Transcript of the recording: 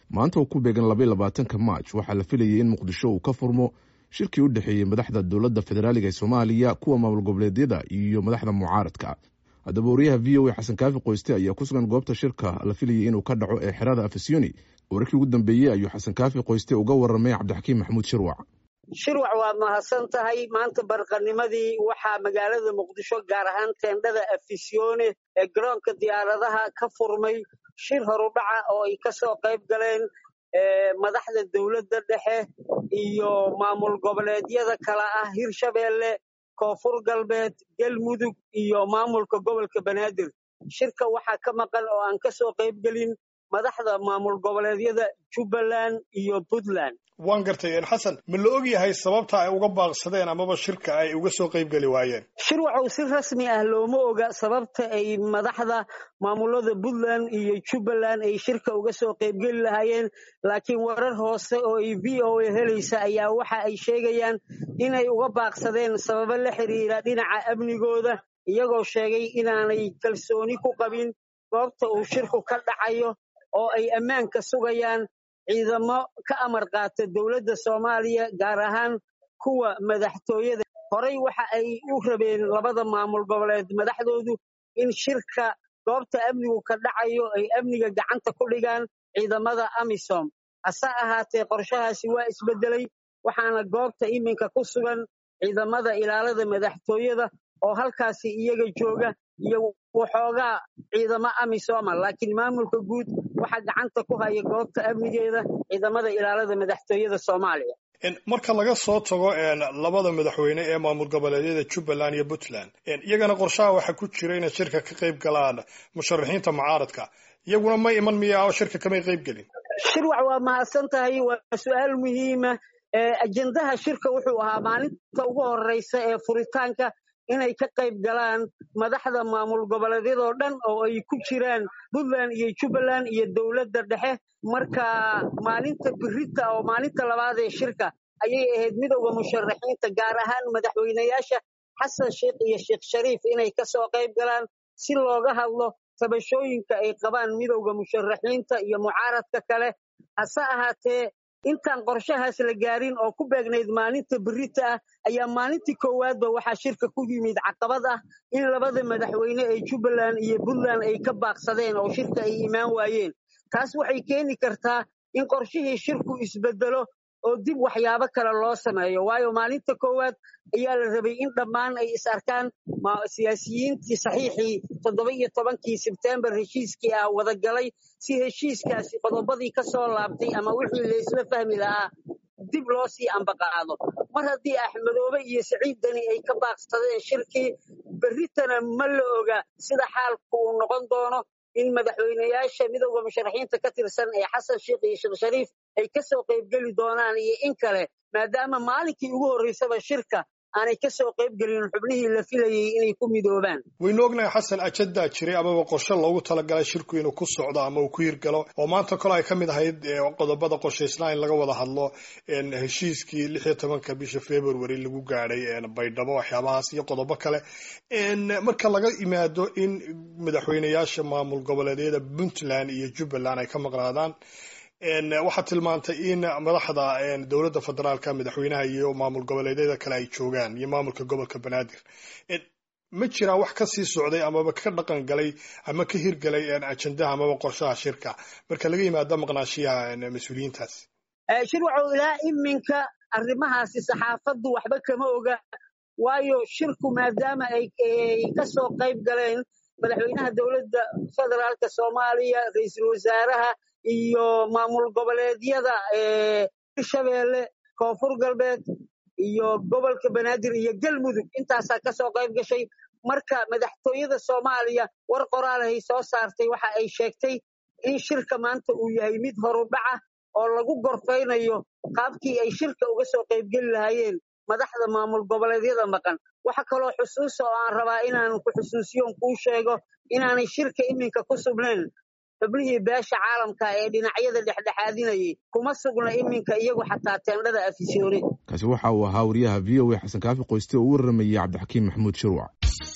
maanta oo ku beegan labaiy labaatanka maaj waxaa la filayay in muqdisho uu ka furmo shirkii u dhexeeyey madaxda dowladda federaaliga ee soomaaliya kuwa maamul goboleedyada iyo madaxda mucaaradka haddaba wariyaha v o a xasan kaafi qoyste ayaa ku sugan goobta shirka la filayay inuu ka dhaco ee xerada afisiyoni wararkii ugu dambeeyey ayuu xasan kaafi qoyste uga waramay cabdixakiim maxamuud shirwac shirwac waad mahadsan tahay maanta barqanimadii waxaa magaalada muqdisho gaar ahaan teendhada afisyoone ee garoonka diyaaradaha ka furmay shir horudhaca oo ay ka soo qayb galeen madaxda dowladda dhexe iyo maamul goboleedyada kala ah hirshabeelle koonfur galbeed galmudug iyo maamulka gobolka banaadir shirka waxaa ka maqan oo aan ka soo qayb gelin madaxda maamul goboleedyada jubbaland iyo puntland waan gartay xasan ma la og yahay sababta ay uga baaqsadeen amaba shirka ay uga soo qayb geli waayeen shirwacow si rasmi ah looma oga sababta ay madaxda maamulada puntland iyo jubbaland ay shirka uga soo qaybgeli lahaayeen laakiin warar hoose oo ay v o a helaysa ayaa waxa ay sheegayaan inay uga baaqsadeen sababo la xiriira dhinaca amnigooda iyagoo sheegay inaanay kalsooni ku qabin goobta uu shirku ka dhacayo oo ay ammaanka sugayaan ciidamo ka amar qaata dowladda soomaaliya gaar ahaan kuwa madaxtooyada horey waxa ay u rabeen labada maamul goboleed madaxdoodu in shirka goobta amnigu ka dhacayo ay amniga gacanta ku dhigaan ciidamada amisom hase ahaatee qorshahaasi waa isbedelay waxaana goobta iminka ku sugan ciidamada ilaalada madaxtooyada oo halkaasi iyaga jooga iyo waxoogaa ciidamo amisoma laakiin maamulka guud waxaa gacanta ku haya goobta amnigeeda ciidamada ilaalada madaxtooyada soomaaliya marka laga soo tago labada madaxweyne ee maamul goboleedyada jubbaland iyo puntland iyagana qorshaha waxaa ku jira inay shirka ka qayb galaan musharaxiinta mucaaradka iyaguna ma iman miya oo shirka kamay qayb gelin shirwac waa mahadsan tahay waa su-aal muhiima ajendaha shirka wuxuu ahaa maalinta ugu horeysa ee furitaanka inay ka qayb galaan madaxda maamul goboleedyadoo dhan oo ay ku jiraan puntland iyo jubbaland iyo dowladda dhexe marka maalinta birita oo maalinta labaad ee shirka ayay ahayd midowda musharaxiinta gaar ahaan madaxweyneyaasha xasan sheikh iyo sheekh shariif inay ka soo qayb galaan si looga hadlo tabashooyinka ay qabaan midowda musharaxiinta iyo mucaaradka kale hase ahaatee intaan qorshahaas la gaarin oo ku beegnayd maalinta birita ah ayaa maalintii koowaadba waxaa shirka ku yimid caqabad ah in labada madaxweyne ee jubbaland iyo puntland ay ka baaqsadeen oo shirka ay imaan waayeen taas waxay keeni kartaa in qorshihii shirku isbedelo oo dib waxyaabo kale loo sameeyo waayo maalinta koowaad ayaa la rabay in dhammaan ay is arkaan siyaasiyiintii saxiixii toddoba iyo tobankii sebtembar heshiiskii ah wadagalay si heshiiskaasi qodobadii ka soo laabtay ama wixii laysla fahmi lahaa dib loo sii ambaqaado mar haddii axmedoobe iyo siciid deni ay ka baaqsadeen shirkii berritana ma la oga sida xaalku uu noqon doono in madaxweyneyaasha midowda musharaxiinta ka tirsan ee xasan sheikh iyo sheekh shariif ay ka soo qaybgeli doonaan iyo in kale maadaama maalinkii ugu horreysaba shirka aanay ka soo qayb gelin xubnihii la filayay inay ku midoobaan waynu ognahay xasan ajadaa jiray amaba qorshe loogu talagalay shirku inuu ku socdo ama uu ku hirgalo oo maanta kole ay ka mid ahayd qodobada qorshaysnaa in laga wada hadlo heshiiskii lix iyo tobanka bisha february lagu gaadhay baydhabo waxyaabahaas iyo qodobo kale marka laga imaado in madaxweyneyaasha maamul goboleedyada puntland iyo jubbaland ay ka maqnaadaan waxaad tilmaantay in madaxda dowladda federaalka madaxweynaha iyo maamul goboleedyada kale ay joogaan iyo maamulka gobolka banaadir ma jiraa wax ka sii socday amaba ka dhaqan galay ama ka hirgalay ajendaha amaba qorshaha shirka marka laga yimaado maqnaashiyaha mas-uuliyiintaas shirwacow ilaa iminka arrimahaasi saxaafaddu waxba kama oga waayo shirku maadaama ay ka soo qayb galeen madaxweynaha dowladda federaalka soomaaliya ra-iisul wasaaraha iyo maamul goboleedyada hirshabeelle koonfur galbeed iyo gobolka banaadir iyo galmudug intaasaa ka soo qayb gashay marka madaxtooyada soomaaliya war qoraalahay soo saartay waxa ay sheegtay in shirka maanta uu yahay mid horudhaca oo lagu gorfaynayo qaabkii ay shirka uga soo qaybgeli lahaayeen madaxda maamul goboleedyada maqan waxa kaloo xusuusa oo aan rabaa inaan ku xusuusiyoon kuu sheego inaanay shirka iminka ku sugnayn xubnihii beesha caalamka ee dhinacyada dhexdhexaadinayay kuma sugna iminka iyagu xataa teendhada afisyoone kaasi waxa uu ahaa wariyaha v o a xasan kaafi qoyste oo u waramayey cabdixakiim maxamuud shirwac